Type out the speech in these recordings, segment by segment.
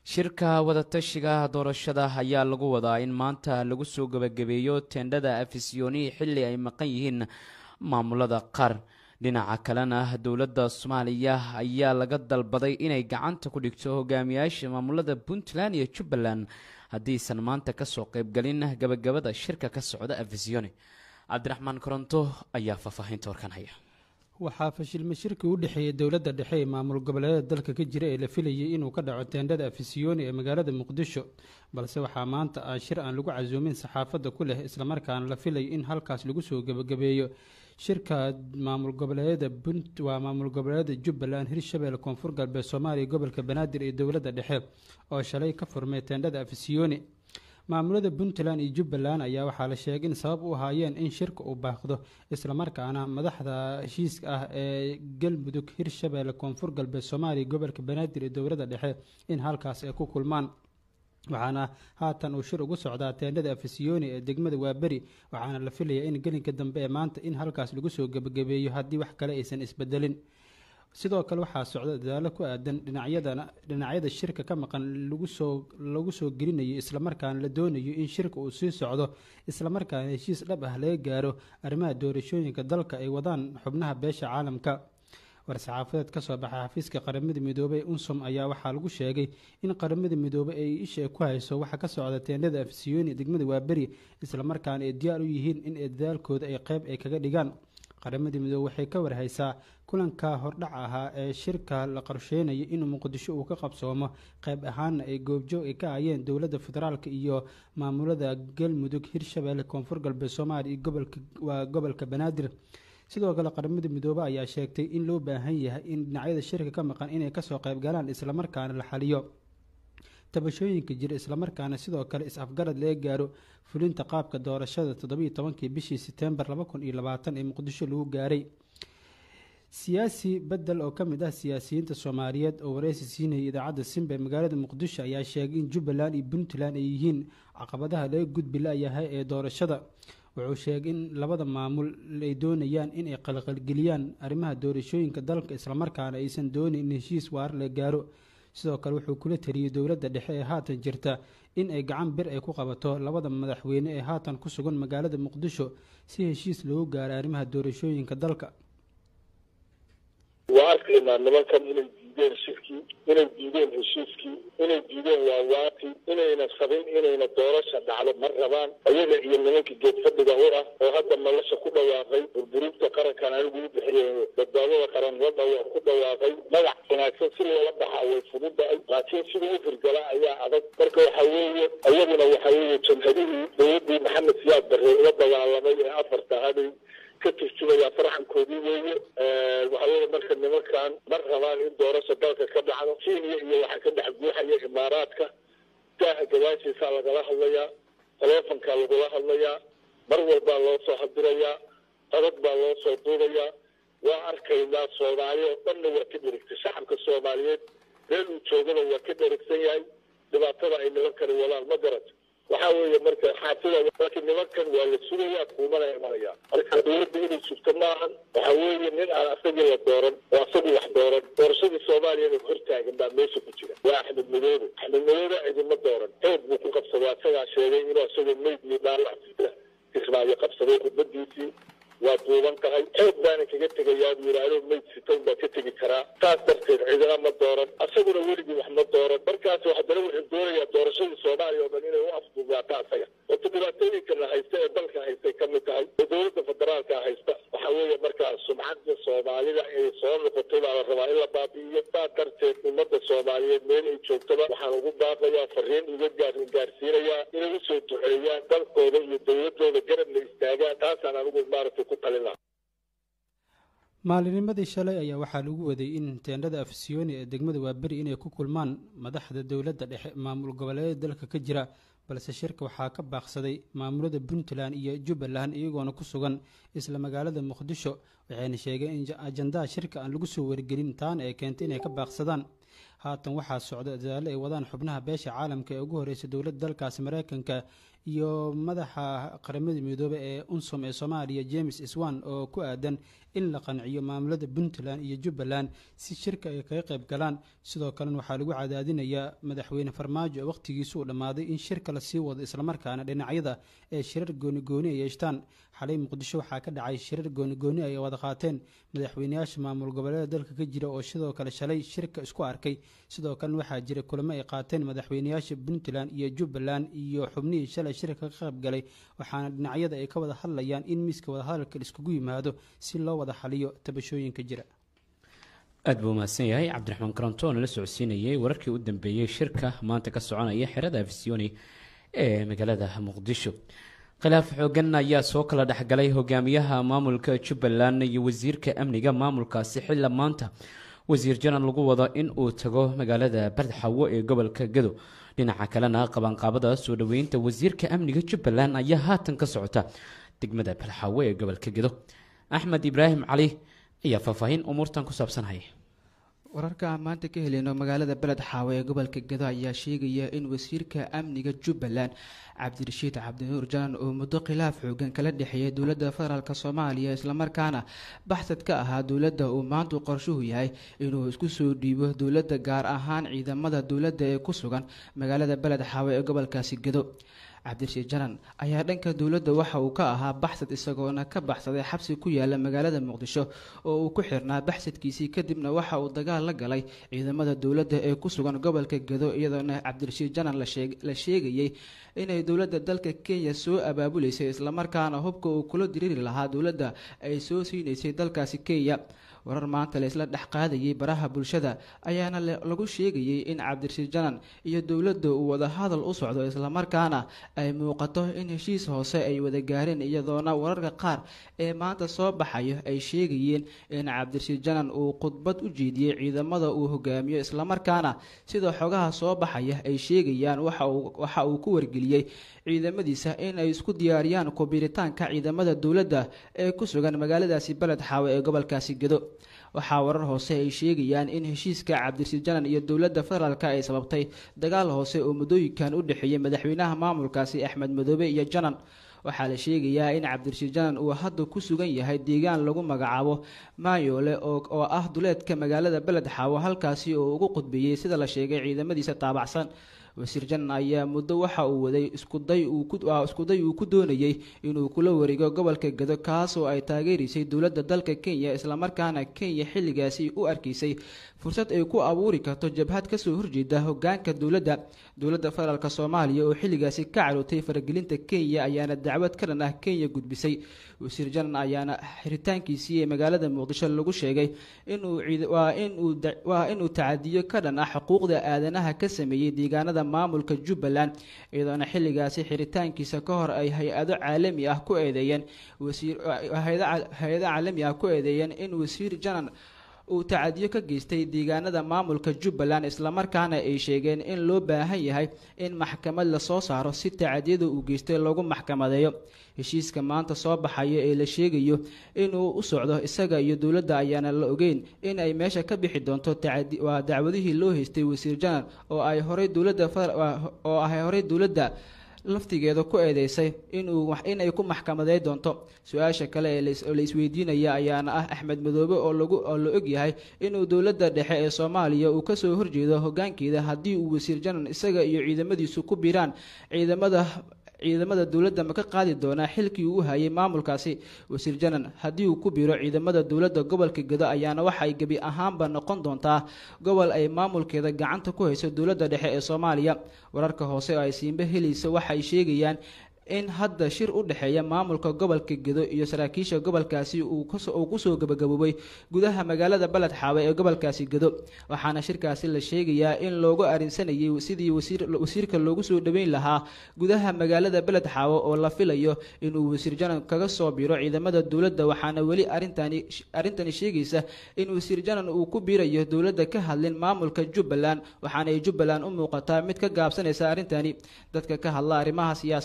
shirka wadatashiga doorashada ayaa lagu wadaa in maanta lagu soo gebagabeeyo teendhada afisyooni xilli ay maqan yihiin maamulada qaar dhinaca kalena dowladda soomaaliya ayaa laga dalbaday inay gacanta ku dhigto hogaamiyaasha maamulada puntland iyo jubbaland haddiisan maanta kasoo qeybgelin gabagabada shirka ka socda afisyooni cabdiraxmaan koronto ayaa faahfaahinta warkan haya waxaa fashilma shirkii u dhexeeyey dowladda dhexe ee maamul goboleedyada dalka ka jira ee la filayay inuu ka dhaco teendhada afisyooni ee magaalada muqdisho balse waxaa maanta ah shir aan lagu casuumin saxaafadda ku leh islamarkaana la filayo in halkaas lagu soo gebagabeeyo shirka maamul goboleedyada punt waa maamul goboleedyada jubbaland hirshabelle koonfur galbeed soomaaliya gobolka banaadir iyo dowladda dhexe oo shalay ka furmay teendhada afisyooni maamulada puntland iyo jubbaland ayaa waxaa la sheegay in sabab u ahaayeen in shirka uu baaqdo islamarkaana madaxda heshiiska ah ee galmudug hirshabelle koonfur galbeed soomaaliya gobolka banaadir iyo dowladda dhexe in halkaas ay ku kulmaan waxaana haatan uu shir ugu socdaa teendhada afisyooni ee degmada waaberi waxaana la filayaa in gelinka dambe ee maanta in halkaas lagu soo gebagabeeyo haddii wax kale aysan isbedelin sidoo kale waxaa socda dadaalo ku aadan dhinacyadana dhinacyada shirka ka maqan lagusoo lagu soo gelinayo islamarkaana la doonayo in shirka uu sii socdo islamarkaana heshiis dhab ah laga gaaro arrimaha doorashooyinka dalka ay wadaan xubnaha beesha caalamka war-saxaafadeed kasoo baxay xafiiska qaramada midoobey unsom ayaa waxaa lagu sheegay in qaramada midoobey ay isha ku hayso waxa ka socda teendhada afsiyooni degmada waaberi islamarkaana ay diyaar u yihiin in dadaalkooda ay qeyb ay kaga dhigaan qaramada midoobe waxay ka warhaysaa kulanka hordhac ahaa ee shirka la qorsheynayo inuu muqdisho uu ka qabsoomo qeyb ahaana ay goobjoog ay ka hayeen dowladda federaalk iyo maamulada galmudug hirshabelle koonfur galbeed soomaaliya iyo waa gobolka banaadir sidoo kale qaramada midoobe ayaa sheegtay in loo baahan yahay in dhinacyada shirka ka maqan inay kasoo qeyb galaan islamarkaana la xaliyo tabashooyinka jira islamarkaana sidoo kale is-afgarad laga gaaro fulinta qaabka doorashada toddobiiyo tobankii bishii setembar laba kun iyo labaatan ee muqdisho lagu gaaray siyaasi bedel oo ka mid ah siyaasiyiinta soomaaliyeed oo wareysi siinayay idaacadda simba ee magaalada muqdisho ayaa sheegay in jubbaland iyo puntland ay yihiin caqabadaha laga gudbi la-yahay ee doorashada wuxuu sheegay in labada maamul ay doonayaan inay qalqalgeliyaan arrimaha doorashooyinka dalka islamarkaana aysan doonin in heshiis waar la gaaro sidoo kale wuxuu kula taliyey dowladda dhexe ee haatan jirta in ay gacan bir ay ku qabato labada madaxweyne ee haatan ku sugan magaalada muqdisho si heshiis loogu gaaro arrimaha doorashooyinka dalka waa arkaynaa nimankan inay diideen shirkii inay diideen heshiiskii inay diideen waawaati inayna sabin inayna doorasha dhacdo ma rabaan ayaga iyo nimanka geed fadhiga u ah oo hadda nolosha ku dhawaaqay burburinta qarankan anigu u bixiye badbaadada qaran la dhawa ku dhawaaqay magac wanaagsan si loola baxaa way fududahay laakiin sida u firgala ayaa adag marka waxa weeye ayaguna waxa weeye jamhadihii dowladdii maxamed siyaad barre la dagaalamay ee afarta haday ka turjumaya farxankoodii weeye waxa weeye marka nimankan mar rabaan in doorasha dalka ka dhacdo kenya iyo waxaa ka dhex guuxaya imaaraadka daaha gadaashiisaa lagala hadlayaa taleefonkaa lagula hadlayaa mar walbaa loo soo hadirayaa codad baa loo soo duubayaa waa arkaynaa soomaali oo dhanna waa ka dherigtay shacabka soomaaliyeed meel uu joogana waa ka dherigsan yahay dhibaatada ay nimankani wadaan ma garato waxaa weeye marka xaafida marka nimankan waa la sugayaa kuumana imanaya marka dowladda inay sugto maahan waxa weeye nin aan asagii la dooran oo asagii wax dooran doorashadii soomaaliyana hortaagan baa meesha ku jira waa axmed madoobe axmed madoobe cidima dooran xoog buu ku qabsaday asagaa sheegay inuu asagoo meyd iyo dhaawac kismaayo qabsaday khudbadiisii waa duuban tahay xoog baana kaga tegayaa buu yidhaahdo meyd sitown baa ka tegi karaa saas darteed cidina ma dooran asaguna weligii wax ma dooran markaas haddana wuxuu doonayaa doorashadii soomaaliya oo dhan inay u afduubaato asaga wato dhibaatooyinkana haysta ee dalka haystay ka mid tahay oo dowladda federaalka haysta waxa weeye markaa sumcadda soomaalida ay soo noqotay baa la rabaa in la baabi'iyo saa darteed ummadda soomaaliyeed meel ay joogtaba waxaan ugu baaqayaa fariin uga gaar gaarsiinayaa inay usoo duceeyaan dalkooda iyo dowladooda garab la istaagaan taasaan anigu maaragtay ku talin lahaa maalinimadii shalay ayaa waxaa lagu waday in teendhada afsiyooni ee degmada waaberi inay ku kulmaan madaxda dowladda dhexe maamul goboleedyada dalka ka jira balse shirka waxaa ka baaqsaday maamulada puntland iyo jubbaland iyagoona ku sugan isla magaalada muqdisho waxayna sheegeen in ajandaha shirka aan lagu soo wargelin taana ay keentay inay ka baaqsadaan haatan waxaa socda dadaalo ay wadaan xubnaha beesha caalamka ee ugu horreysay dowladda dalkaasi mareykanka iyo madaxa qaramada midoobe ee unsom ee soomaaliya james iswan oo ku aadan in la qanciyo maamulada puntland iyo jubbaland si shirka ay kaga qayb galaan sidoo kalena waxaa lagu cadaadinayaa madaxweyne farmaajo oo wakhtigiisu uu dhammaaday in shirka lasii wado islamarkaana dhinacyada ee shirar goonigooni ay yeeshtaan xalay muqdisho waxaa ka dhacay shirar goonigooni ay wada qaateen madaxweyneyaasha maamul goboleeda dalka ka jira oo sidoo kale shalay shirka isku arkay sidoo kalena waxaa jira kulamo ay qaateen madaxweyneyaasha puntland iyo jubbaland iyo xubnihii shalay shirka ka qaybgalay waxaana dhinacyada ay ka wada hadlayaan in miiska wadahadalka laiskugu yimaado si loo wada xaliyo tabashooyinka jira aada buu mahadsan yahay cabdiraxmaan karanto oo nala socodsiinayay wararkii u dambeeyey shirka maanta ka soconaya xerada afisiyoni ee magaalada muqdisho khilaaf xoogan ayaa soo kala dhexgalay hogaamiyaha maamulka jubbaland iyo wasiirka amniga maamulkaasi xilla maanta wasiir janan lagu wado in uu tago magaalada bardxawo ee gobolka gado dhinaca kalena qabanqaabada soo dhoweynta wasiirka amniga jubbaland ayaa haatan ka socota degmada bardxawo ee gobolka gado axmed ibraahim cali ayaa faahfaahin umuurtan ku saabsanhaya wararka aan maanta ka heleyno magaalada beled xaawe ee gobolka gado ayaa sheegaya in wasiirka amniga jubbaland cabdirashiid cabdinuur janan oo muddo khilaaf xoogan kala dhexeeyay dowladda federaalk soomaaliya islamarkaana baxsad ka ahaa dowladda uu maantu qorshuhu yahay inuu isku soo dhiibo dowladda gaar ahaan ciidamada dowladda ee ku sugan magaalada beled xaawe ee gobolkaasi gado cabdirashiid janan ayaa dhanka dowladda waxa uu ka ahaa baxsad isagoona ka baxsaday xabsi ku yaala magaalada muqdisho oo uu ku xirnaa baxsadkiisii kadibna waxa uu dagaal la galay ciidamada dowladda ee ku sugan gobolka gado iyadoona cabdirashiid janan la sheegayey inay dowladda dalka kenya soo abaabuleysay islamarkaana hubka uu kula diriiri lahaa dowladda ay soo siinaysay dalkaasi kenya warar maanta la isla dhex qaadayay baraha bulshada ayaana lagu sheegayey in cabdirashiid janan iyo dowladda uu wadahadal u socdo islamarkaana ay muuqato in heshiis hoose ay wada gaareen iyadoona wararka qaar ee maanta soo baxayo ay sheegayeen in cabdirashiid janan uu khudbad u jeediyey ciidamada uu hogaamiyo islamarkaana sida xogaha soo baxaya ay sheegayaan waxa uu ku wargeliyey ciidamadiisa in ay isku diyaariyaan kubiritaanka ciidamada dowladda ee ku sugan magaaladaasi beled xaawe ee gobolkaasi gado waxaa warar hoose ay sheegayaan in heshiiska cabdirashiid janan iyo dowladda federaalk ay sababtay dagaal hoose oo muddooyinkan u dhexeeyay madaxweynaha maamulkaasi axmed madoobe iyo janan waxaa la sheegayaa in cabdirashiid janan uu hadda ku sugan yahay deegaan lagu magacaabo maayoole oo ah duleedka magaalada beled xaawo halkaasi oo ugu qudbeeyey sida la sheegay ciidamadiisa taabacsan wasiir janan ayaa muddo waxa uu waday iskuday iskuday uu ku doonayey inuu kula wareego gobolka gado kaasoo ay taageeraysay dowladda dalka kenya islamarkaana kenya xilligaasi u arkaysay fursad ay ku abuuri karto jabhad kasoo horjeeda hogaanka dowladda dowladda federaalk soomaaliya oo xilligaasi ka carootay faragelinta kenya ayaana dacwad ka dhan ah kenya gudbisay wasiir janan ayaana xiritaankiisii ee magaalada muqdisho lagu sheegay inwaa inuu tacadiyo ka dhan ah xuquuqda aadanaha ka sameeyey deegaanada maamulka jubbaland iyadoona xilligaasi xiritaankiisa ka hor ay hay-ado caalami ah ku eedeeyeen hay-ado caalami ah ku eedeeyeen in wasiir janan uu tacadiyo ka geystay deegaanada maamulka jubbaland islamarkaana ay sheegeen in loo baahan yahay in maxkamad lasoo saaro si tacadiyada uu geystay lagu maxkamadeeyo heshiiska maanta soo baxaya ee la sheegayo inuu u socdo isaga iyo dowladda ayaana la ogeyn in ay meesha ka bixi doonto waa dacwadihii loo haystay wasiir janan oo ay horey dowladda oo ay horey dowladda laftigeeda ku eedeysay inuu inay ku maxkamadey doonto su-aasha kale ee la isweydiinaya ayaana ah axmed madoobe oo lagu oo la og yahay inuu dowladda dhexe ee soomaaliya uu kasoo horjeedo hogaankeeda haddii uu wasiir janan isaga iyo ciidamadiisu ku biiraan ciidamada ciidamada dowladda ma ka qaadi doonaa xilkii uu hayay maamulkaasi wasiir janan haddii uu ku biro ciidamada dowladda gobolka gado ayaana waxay gebi ahaanba noqon doontaa gobol ay maamulkeeda gacanta ku hayso dowladda dhexe ee soomaaliya wararka hoose oo ay siinbe helaysa waxay sheegayaan in hadda shir u dhexeeya maamulka gobolka gedo iyo saraakiisha gobolkaasi uu kusoo gabagaboobay gudaha magaalada baled xaawe ee gobolkaasi gedo waxaana shirkaasi la sheegayaa in loogu arinsanayay sidii wasiirka loogu soo dhaweyn lahaa gudaha magaalada beled xaawe oo la filayo inuu wasiir janan kaga soo biro ciidamada dowladda waxaana weli arintani arrintani sheegaysa in wasiir janan uu ku biirayo dowladda ka hadlin maamulka jubbaland waxaana ay jubbaland u muuqataa mid ka gaabsanaysa arrintani dadka ka hadla arrimaha siyaasadda ayaa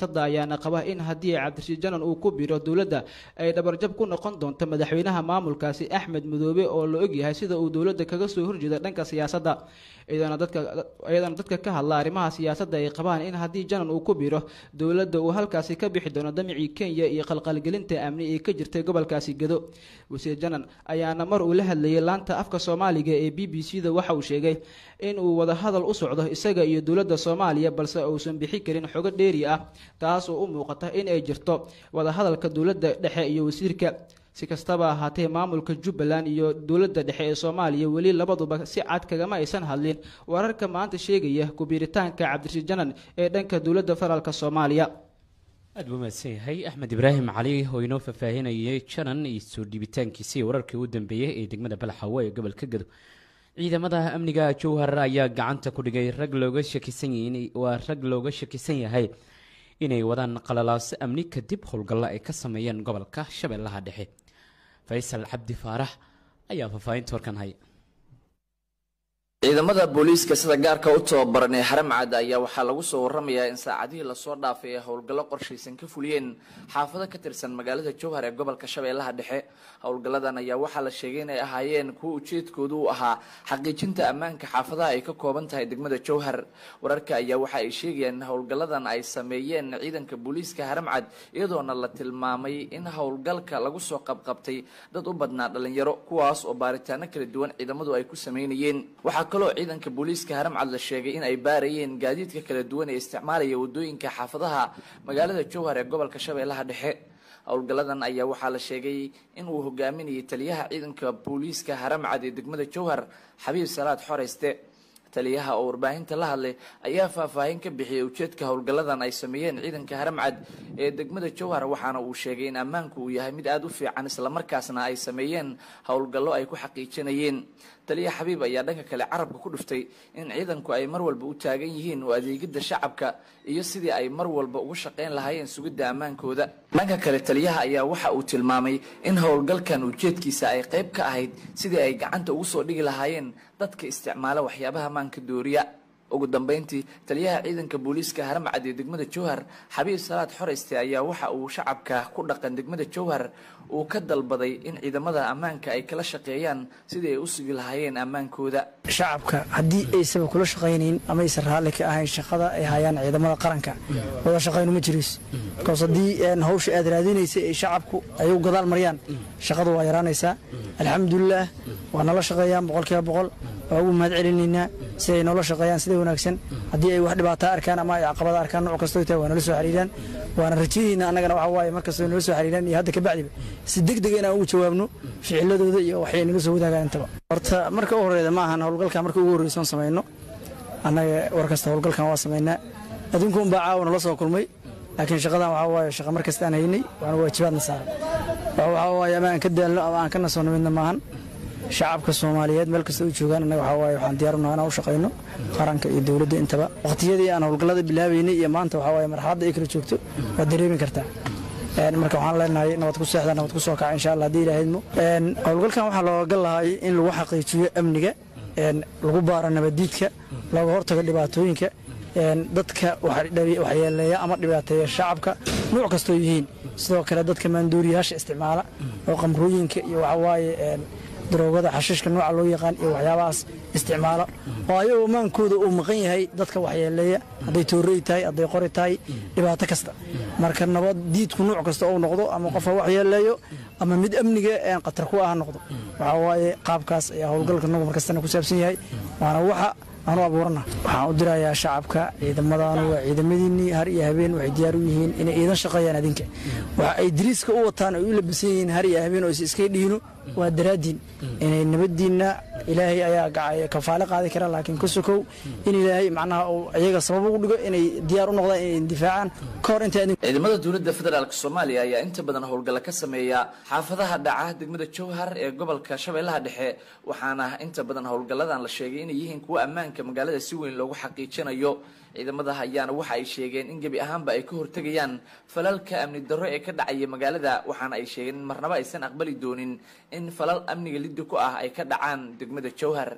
ayaana qaba in haddii cabdirashiid janan uu ku biro dowladda ay dhabarjab ku noqon doonto madaxweynaha maamulkaasi axmed madoobe oo la ogyahay sida uu dowladda kaga soo horjeeda dhanka siyaasadda iyadana dadka iyadana dadka ka hadla arrimaha siyaasadda ay qabaan in haddii janan uu ku biro dowladda uu halkaasi ka bixi doono damicii kenya iyo qalqalgelinta amni ee ka jirtay gobolkaasi gedo wasiir janan ayaana mar uu la hadlayay laanta afka soomaaliga ee b b c da waxa uu sheegay in uu wadahadal u socdo isaga iyo dowladda soomaaliya balse uusan bixi karin xogo dheeri ah taas oo u muuqata in ay jirto wadahadalka dowladda dhexe iyo wasiirka si kastaba ahaatee maamulka jubbaland iyo dowladda dhexe ee soomaaliya weli labaduba si cad kagama aysan hadlin wararka maanta sheegaya kubiiritaanka cabdirashiid janan ee dhanka dowladda federaalk soomaaliya aad buu mahadsan yahay axmed ibraahim cali oo inoo faahfaahinayay janan iyo soo dhiibitaankiisii wararkii ugu dambeeyey ee degmada balaxawe ee gobolka gado ciidamada amniga jowhar ayaa gacanta ku dhigay rag looga shakisan yihiin waa rag looga shakisan yahay inay wadaan qalalaaso amni kadib howlgallo ay ka sameeyeen gobolka shabeellaha dhexe faysal cabdi faarax ayaa faahfaahinta warkan haya ciidamada booliiska sida gaarka u tababaran ee haramcad ayaa waxaa lagu soo waramayaa in saacadihii lasoo dhaafay ay howlgallo qorshaysan ka fuliyeen xaafado ka tirsan magaalada jowhar ee gobolka shabeellaha dhexe howlgalladan ayaa waxaa la sheegay inay ahaayeen kuwa ujeedkoodu u ahaa xaqiijinta ammaanka xaafadaha ay ka kooban tahay degmada jowhar wararka ayaa waxa ay sheegayaan in howlgalladan ay sameeyeen ciidanka booliiska haramcad iyadoona la tilmaamay in howlgalka lagu soo qabqabtay dad u badnaa dhalinyaro kuwaas oo baaritaano kala duwan ciidamadu ay ku sameynayeen kaloo ciidanka booliiska haramcad la sheegay in ay baarayeen gaadiidka kala duwan ee isticmaalaya wadooyinka xaafadaha magaalada jowhar ee gobolka shabeellaha dhexe howlgalladan ayaa waxaa la sheegay in uu hogaaminayay taliyaha ciidanka booliiska haramcad ee degmada jowhar xabiib salaad xoreyste taliyaha oo warbaahinta la hadlay ayaa faahfaahin ka bixiyay ujeedka howlgalladan ay sameeyeen ciidanka haramcad ee degmada jowhar waxaana uu sheegay in ammaanku uu yahay mid aada u fiican islamarkaasna ay sameeyeen howlgallo ay ku xaqiijinayeen taliya xabiib ayaa dhanka kale carabka ku dhuftay in ciidanku ay mar walba u taagan yihiin oo adeegidda shacabka iyo sidii ay mar walba ugu shaqayn lahaayeen sugidda ammaankooda dhanka kale taliyaha ayaa waxa uu tilmaamay in howlgalkan ujeedkiisa ay qayb ka ahayd sidii ay gacanta ugu soo dhigi lahaayeen dadka isticmaala waxyaabaha ammaanka dooriya ugu dambeyntii taliyaha ciidanka booliiska haramcad ee degmada jowhar xabiib salaad xoreyste ayaa waxa uu shacabka ku dhaqan degmada jowhar uu ka dalbaday in ciidamada ammaanka ay kala shaqeeyaan sidii ay u sugi lahaayeen ammaankooda shacabka haddii aysaba kula shaqaynayn ama aysan raalli ka ahayn shaqada ay hayaan ciidamada qaranka wada shaqaynu ma jiriis bikoos haddii hawsha aad raadinaysa ay shacabku ay u gadaal mariyaan shaqadu waa yaraanaysaa alxamdulilaah waa nala shaqeeyaan boqolkiiba boqol waa ugu mahad celinaynaa si ay noola shaqeeyaan sida wanaagsan haddii ay wax dhibaataa arkaan ama ay caqabada arkaan nooc kastoo tahay waa nala soo xiriiraan waana rajayeyna annagana waxa waaye markastoo nala soo xiriiraan iyo hadda kabacdiba si deg dega inaan ugu jawaabno ficiladooda iyo waxay naga soo wadaagaan intaba horta marka u horreeda ma ahan howlgalkan marka ugu horreysoon samayno annaga war kasta howlgalkan waa samaynaa adduunka unbaa caawa nala soo kulmay laakiin shaqadan waxaa waaye shaqa mar kasta aan haynay waana waajibaadna saaran waxaa waaye ama aan ka daalno ama aan ka nasoonno midna maahan shacabka soomaaliyeed meel kasta u joogaan annaga waxaa waaye waxaan diyaarunaa inaan u shaqayno qaranka iyo dowladda intaba waqtiyadii aan howlgallada bilaabaynay iyo maanta waxaa waaye marxaladda ay kala joogto waad dareemi kartaa marka waxaan leenahay nabad ku seexda nabad ku soo kaca insha allah haddii ilaahydmo howlgalkan waxaa looga gal lahay in lagu xaqiijiyo amniga lagu baaro nabaddiidka looga hortago dhibaatooyinka dadka waxyeeleeya ama dhibaateeya shacabka nuuc kastoo yihiin sidoo kale dadka maanduuriyaasha isticmaala oo qamrooyinka iyo waxawaaye daroogada xashiishka nooca loo yaqaan iyo waxyaabahaas isticmaala oo ayagoo maankooda uu maqan yahay dadka waxyeeleeya hadday toorey tahay hadday qori tahay dhibaato kasta marka nabad diidku nuuc kasta ou noqdo ama qofa waxyeeleeyo ama mid amniga khatar ku ah noqdo waxaa waaye qaabkaas ayaa howlgalka nagu markastana ku saabsan yahay waana waxa aanu abuurana waxaan u dirayaa shacabka ciidamadaanu waa ciidamadiinnii har iyo habeen waxay diyaar u yihiin inay iidan shaqeeyaan adinka waxa ay diriiska u wataan ay u labisan yihiin har iyo habeen oo is iska dhiino waa daraaddiin inay nabaddiinna ilaahay ayaa kafaale qaadi kara laakiin ka sokow in ilaahay macnaha uu iyaga sabab ugu dhigo inay diyaar u noqdaan inay indifaacaan ka hor inta ciidamada dowladda federaalk soomaaliya ayaa inta badan howlgalla ka sameeya xaafadaha dhaca degmada jowhar ee gobolka shabeellaha dhexe waxaana inta badan howlgalladan la sheegay inay yihiin kuwo ammaanka magaalada si weyn loogu xaqiijinayo ciidamada ayaana waxa ay sheegeen in gebi ahaanba ay ka hortegayaan falalka amni darro ee ka dhacaya magaalada waxaana ay sheegeen in marnaba aysan aqbali doonin in falal amniga liddi ku ah ay ka dhacaan degmada jowhar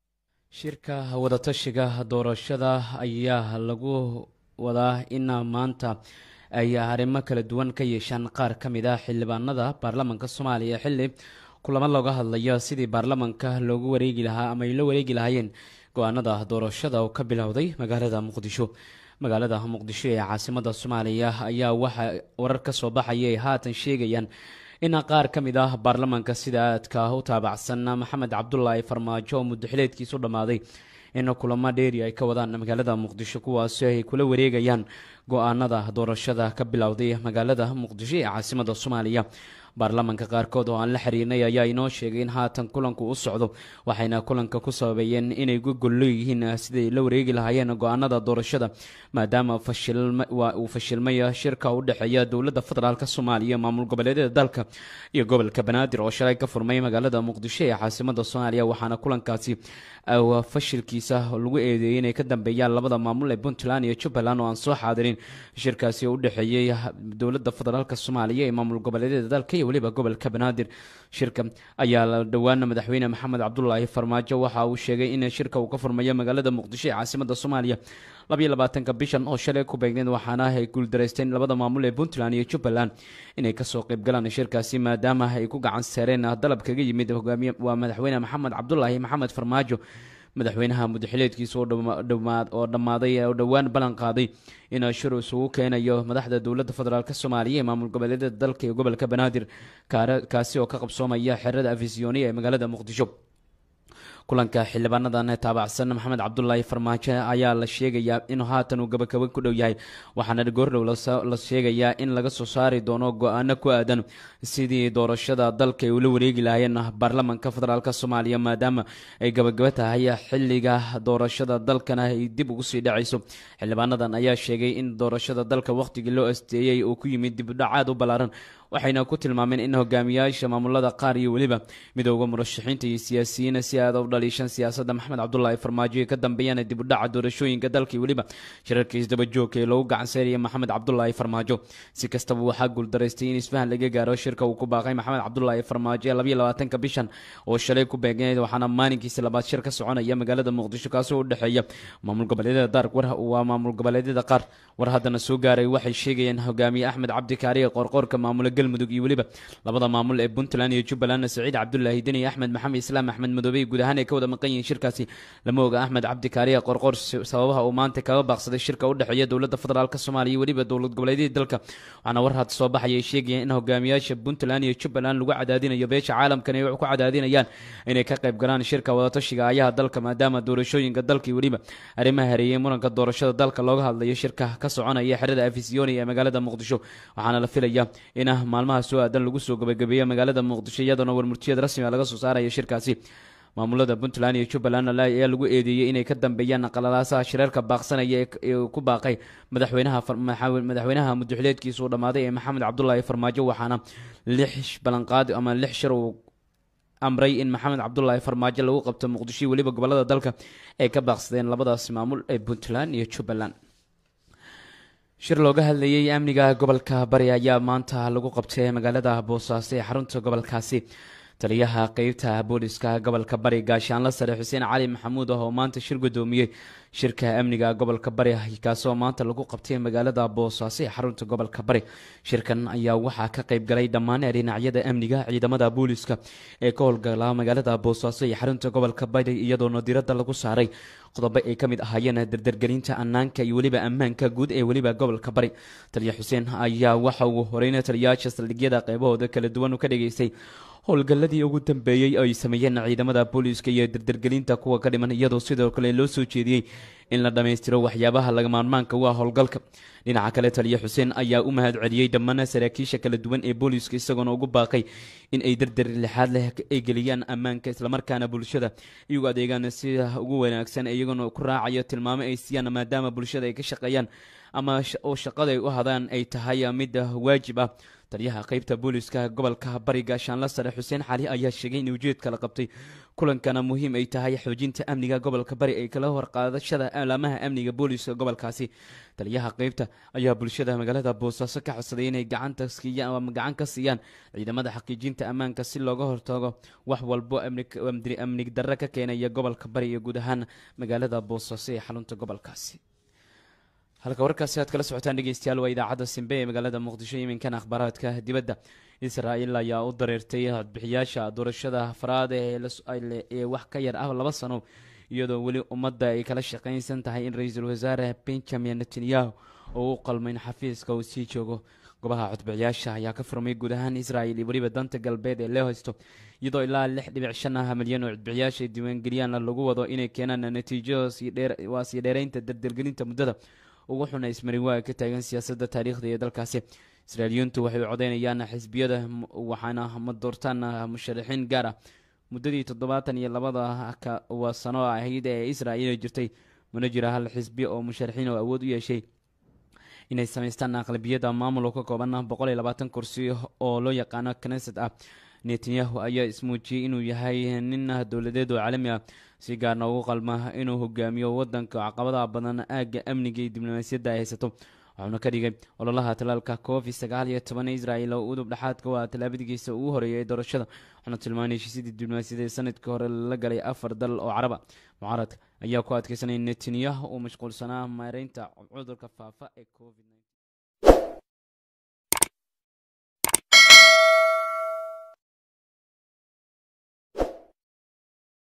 shirka wadatashiga doorashada ayaa lagu wadaa in maanta ay arrimo kala duwan ka yeeshaan qaar ka mid ah xildhibaanada baarlamanka soomaaliya xilli kulamo looga hadlayo sidii baarlamanka loogu wareegi lahaa ama ay la wareegi lahaayeen go-aanada doorashada oo ka bilowday magaalada muqdisho magaalada muqdisho ee caasimada soomaaliya ayaa waxaa warar ka soo baxaya ay haatan sheegayaan in qaar ka mid ah baarlamanka sida aadka u taabacsan maxamed cabdulaahi farmaajo oo muddaxileedkiisu dhammaaday in kulamo dheeri ay ka wadaan magaalada muqdisho kuwaasi ay kula wareegayaan go-aanada doorashada ka bilowday magaalada muqdisho ee caasimada soomaaliya baarlamanka qaarkood oo aan la xiriirnay ayaa inoo sheegay in haatan kulanku u socdo waxayna kulanka ku sababeeyeen inay ku golleeyihiin siday la wareegi lahaayeen go-aanada doorashada maadaama waa uu fashilmay shirka u dhexeeya dowladda federaalk soomaaliya maamul goboleedyada dalka iyo gobolka banaadir oo shalay ka furmay magaalada muqdisho ee caasimada soomaaliya waxaana kulankaasi fashilkiisa lagu eedeeyey inay ka dambeeyaan labada maamul ee puntland iyo jubbaland oo aan soo xaadirin shirkaasi oo u dhexeeyey dowladda federaalk soomaaliya ee maamul goboleedyada dalka iyo weliba gobolka banaadir shirka ayaa la dhowaan madaxweyne maxamed cabdulaahi farmaajo waxa uu sheegay in shirka uu ka furmayo magaalada muqdisho ee caasimada soomaaliya labayo labaatanka bishan oo shalay ku beegneed waxaana ay guuldareysteen labada maamul ee puntland iyo jubbaland inay kasoo qaybgalaan shirkaasi maadaama ay ku gacan saareen dalab kaga yimid hogaamiye waa madaxweyne maxamed cabdulaahi maxamed farmaajo madaxweynaha muddaxileedkiisa oo dhammaaday oo dhowaan ballan qaaday in shir isugu keenayo madaxda dowladda federaalk soomaaliya ee maamul goboleedyada dalka iyo gobolka banaadir kaasi oo ka qabsoomaya xerada afisyooniya ee magaalada muqdisho kulanka xildhibaanadan taabacsan maxamed cabdulaahi farmaajo ayaa la sheegayaa inuu haatan uu gabagaba ku dhow yahay waxaana goordhow la sheegayaa in laga soo saari doono go-aano ku aadan sidii doorashada dalka ay ula wareegi lahaayeen baarlamanka federaalk soomaaliya maadaama ay gabagaba tahay xiliga doorashada dalkana ay dib ugu sii dhacayso xildhibaanadan ayaa sheegay in doorashada dalka wakhtigii loo asteeyey uu ku yimid dibudhacaad u ballaaran waxayna ku tilmaameen in hogaamiyaasha maamulada qaar iyo weliba midooda murashaxiinta iyo siyaasiyiin si aada u dhaliishan siyaasadda maxamed cabdulaahi farmaajo ee ka dambeeyaan dibudhaca doorashooyinka dalka iyo weliba shirarka isdabajoogka ee loogu gacanseeraya maxamed cabdulaahi farmaajo si kastaba waxaa guuldaraystay in isfahan laga gaaro shirka uu ku baaqay maxamed cabdulaahi farmaajo ee labayo labaatanka bishan oo shalay ku beegneed waxaana maalinkiisa labaad shir ka soconaya magaalada muqdisho kaasoo u dhexeeya maamul goboleedyada daark war waa maamul goboleedyada qaar war haddana soo gaaray waxay sheegayeen hogaamiye axmed cabdikaariye qorqoorka maamula galmudug iyo weliba labada maamul ee puntland iyo jubbaland saciid cabdulaahi deni axmed maxamed islaam axmed madoobey guud ahaan ay ka wada maqan yihiin shirkaasi lama oga axmed cabdikaariye qorqoor sababaha uu maanta kaga baaqsaday shirka u dhexeeya dowladda federaalk soomaaliya iyo weliba dowlad goboleedyada dalka waxaana war had soo baxaya ay sheegayeen in hogaamiyaasha puntland iyo jubbaland lagu cadaadinayo beesha caalamkan ay ku cadaadinayaan inay ka qayb galaan shirka wadatashiga ayaha dalka maadaama doorashooyinka dalka iyo weliba arrimaha hareeyey muranka doorashada dalka looga hadlayo shirka ka soconaya xerada afisiyoni ee magaalada muqdisho waxaana la filaya in maalmaha soo aadan lagu soo gabagabeeyo magaalada muqdisho iyadoona warmurtiyad rasmiga laga soo saaraya shirkaasi maamulada puntland iyo jubbaland ayaa lagu eedeeyey inay ka dambeeyaan qalalaasaha shirarka baaqsanaya ee ku baaqay madaxweynaha madaxweynaha muddaxileedkiisa uu dhammaaday ee maxamed cabdulaahi farmaajo waxaana lix ballanqaad ama lix shir uu amray in maxamed cabdulaahi farmaajo lagu qabto muqdisho iyo weliba gobolada dalka ay ka baaqsadeen labadaasi maamul ee puntland iyo jubbaland shir looga hadlayay amniga gobolka bari ayaa maanta lagu qabtay magaalada boosaaso ee xarunta gobolkaasi taliyaha qeybta booliska gobolka bari gaashaanla sare xuseen cali maxamuud ah oo maanta shir gudoomiyey shirka amniga gobolka bari kaasoo maanta lagu qabtay magaalada boosaaso ee xarunta gobolka bari shirkan ayaa waxaa ka qayb galay dhammaan dhinacyada amniga ciidamada booliska ee ka howlgala magaalada boosaaso iyo xarunta gobolka bari iyadoona diradda lagu saaray qodobo ay ka mid ahaayeen dardargelinta amnaanka iyo weliba ammaanka guud ee weliba gobolka bari taliya xuseen ayaa waxa uu horeyna taliyayaasha saldhigyada qeybahooda kala duwan ka dhageystay howlgalladii ugu dambeeyey ay sameeyeen ciidamada booliiska iyo dardargelinta kuwa ka dhiman iyadoo sidoo kale loo soo jeediyey in la dhammaystiro waxyaabaha lagamaarmaanka u ah howlgalka dhinaca kale taliya xuseen ayaa u mahad celiyey dhammaan saraakiisha kala duwan ee booliiska isagoona ugu baaqay in ay dardar lixaad leh ay geliyaan ammaanka islamarkaana bulshada iyagu adeegaan sida ugu wanaagsan iyagoona ku raacayo tilmaamo ay siiyaan maadaama bulshada ay ka shaqeeyaan ama oo shaqada ay u hadaan ay tahay mid waajib ah taliyaha qeybta booliska gobolka bari gaashaanla sare xuseen xali ayaa sheegay in ujeedka la qabtay kulankana muhiim ay tahay xoojinta amniga gobolka bari ay kala horqaadashada alaamaha amniga booliska gobolkaasi taliyaha qeybta ayaa bulshada magaalada boosaaso ka codsaday inay gacanta siiyaan ama gacan ka siiyaan ciidamada xaqiijinta ammaanka si looga hortago wax walbo amnig darre ka keenaya gobolka bari iyo guud ahaan magaalada boosaaso ee xarunta gobolkaasi halka warkaasi aad kala socotaan dhegeystayaal waa idaacadda simbe ee magaalada muqdisho iminkana akhbaaraadka dibadda israel ayaa u dareertay codbixiyaasha doorashada afraad ee wax ka yar ah laba sano iyadoo weli ummadda ay kala shaqaynsan tahay in ra-iisul wasaare benjamin netanyahu oo u qalmo in xafiiska uu sii joogo gobaha codbixiyaasha ayaa ka furmay guud ahaan israel iyo weliba danta galbeed ee loo haysto iyadoo ilaa lix dhibic shan ah milyan oo codbixiyaasha diiwaangeliyaan lagu wado inay keenaan natiijo waa sii dheereynta dardargelinta muddada ugu xuna ismarin waa ka taagan siyaasadda taariikhda ee dalkaasi israailiyiintu waxay u codeynayaan xisbiyada waxaana ma doortaan musharaxiin gaar ah muddadii toddobaatan iyo labada waa sano ahayd ee israel jirtay mana jira hal xisbi oo musharaxiin oo awood u yeeshay inay samaystaan aqlabiyada maamul oo ka kooban boqol iyo labaatan kursi oo loo yaqaano knesset ah netanyahu ayaa ismuujiyey inuu yahay nin dowladeed oo caalami ah si gaarna ugu qalma inuu hogaamiyo wadanka caqabadaha badan aagga amniga iyo diblomaasiyadda ay haysato waxuuna ka dhigay ololaha talaalka covid sagaal iyo toban israel oo udub dhexaadka waa tallaabadigiisa ugu horeeyay ee doorashada waxaana tilmaanay heshiisyadii diblomaasiyadeed sanadkii hore la galay afar dal oo caraba mucaaradka ayaa ku adkeysanaya netanyahu uu mashquulsanaa maareynta cudurka faafa ee covid